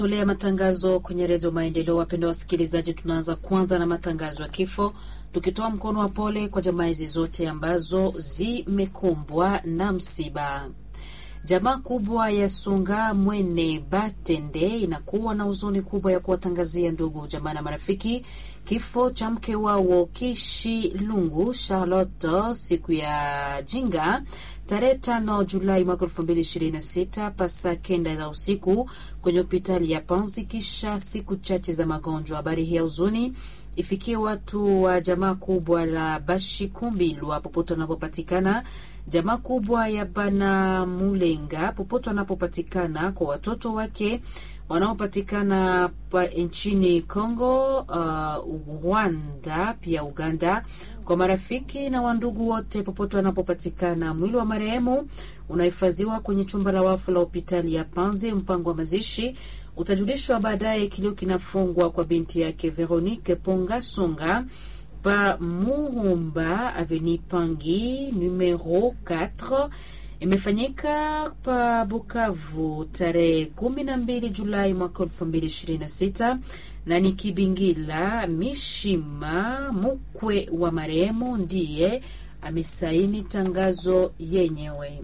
tolea matangazo kwenye redio Maendeleo. Wapenda wasikilizaji, tunaanza kwanza na matangazo ya kifo, tukitoa mkono wa pole kwa jamaa hizi zote ambazo zimekumbwa na msiba. Jamaa kubwa ya Sunga Mwene Batende inakuwa na huzuni kubwa ya kuwatangazia ndugu jamaa na marafiki kifo cha mke wao Kishi Lungu Charlotte siku ya jinga tarehe tano Julai mwaka elfu mbili ishirini na sita pasa kenda za usiku kwenye hospitali ya Panzi kisha siku chache za magonjwa. Habari hii ya huzuni ifikie watu wa jamaa kubwa la Bashikumbilwa popote wanapopatikana, jamaa kubwa ya Bana Mulenga popote wanapopatikana, kwa watoto wake wanaopatikana nchini Congo, uh, Rwanda pia Uganda, kwa marafiki na wandugu wote popote wanapopatikana. Mwili wa marehemu unahifadhiwa kwenye chumba la wafu la hospitali ya Panzi. Mpango wa mazishi utajulishwa baadaye. Kilio kinafungwa kwa binti yake Veronique Ponga Songa pa Muhumba Aveni Pangi numero 4 imefanyika pa Bukavu tarehe kumi na mbili Julai mwaka elfu mbili ishirini na sita na ni Kibingila Mishima mkwe wa marehemu ndiye amesaini tangazo yenyewe.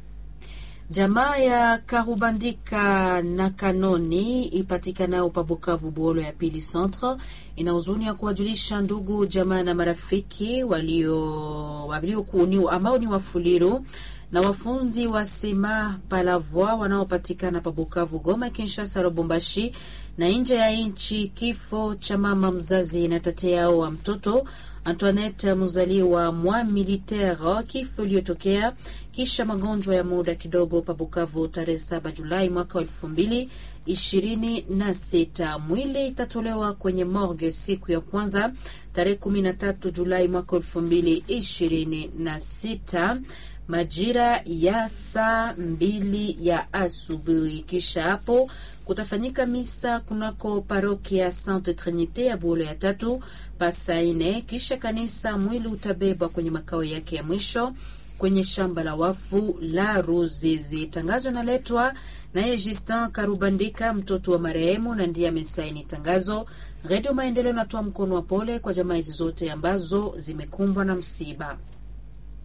Jamaa ya Karubandika na Kanoni ipatikanayo pa Bukavu Buolo ya pili centre ina huzuni ya kuwajulisha ndugu jamaa na marafiki walio walio ambao ni wafuliru na wafunzi wa sema palavoi wanaopatikana pa Bukavu, Goma, Kinshasa, Lubumbashi na nje ya nchi, kifo cha mama mzazi na tate yao wa mtoto Antoinette mzaliwa mwa militaire, kifo iliyotokea kisha magonjwa ya muda kidogo pa Bukavu tarehe 7 Julai mwaka wa elfu mbili ishirini na sita. Mwili itatolewa kwenye morgue siku ya kwanza tarehe 13 Julai mwaka elfu mbili ishirini na sita majira ya saa mbili ya asubuhi. Kisha hapo kutafanyika misa kunako parokia Sainte Trinite ya Buolo ya tatu pasaine. Kisha kanisa mwili utabebwa kwenye makao yake ya mwisho kwenye shamba la wafu la Ruzizi. Tangazo inaletwa naye Justin Karubandika, mtoto wa marehemu, na ndiye amesaini tangazo. Redio Maendeleo inatoa mkono wa pole kwa jamaa hizi zote ambazo zimekumbwa na msiba.